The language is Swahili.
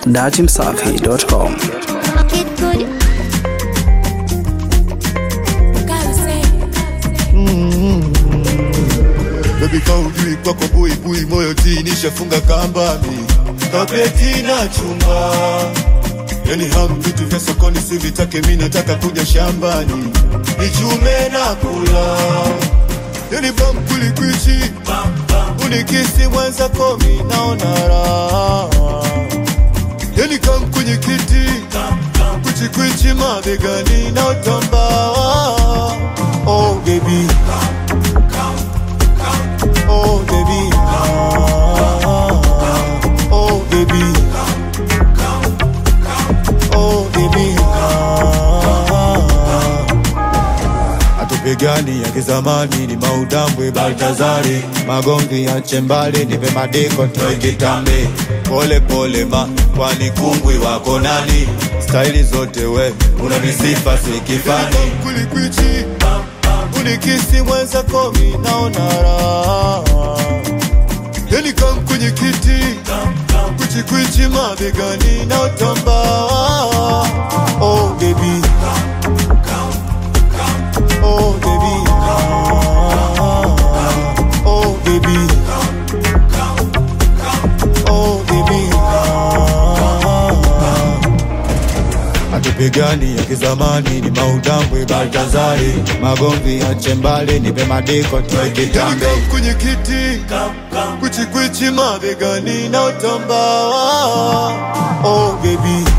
datimsafi.com. Kid good. Baby kaujui kwako buibui moyo ti nishafunga kambami kapeti na chumba yani ham vitu vya sokoni sivitake mi nataka kuja shambani nichume na kula yani bam kulikwichi unikisi mwenza komi naona raha yani kam kwenye kiti kuchikwichi mabegani na utamba oh baby Oh baby, ah, oh baby, oh baby, ah. Atupigani ya kizamani ni maudambwe Baltazari, magomvi ya chembali nipe madiko toe kitambe, pole pole ma kwani kungwi wako nani? Staili zote we unanisifa sikifani kulikwichi unikisi mwenza komi naona raha yani kam kwenye kiti kuchikwichi mabegani na utamba oh baby oh baby ah, oh baby oh baby ah. Atupigani ya kizamani ni maudambwe Baltazari, magomvi ya chembali nipe madiko toe kitambe kwenye kiti kuchikwichi mabegani na utamba oh baby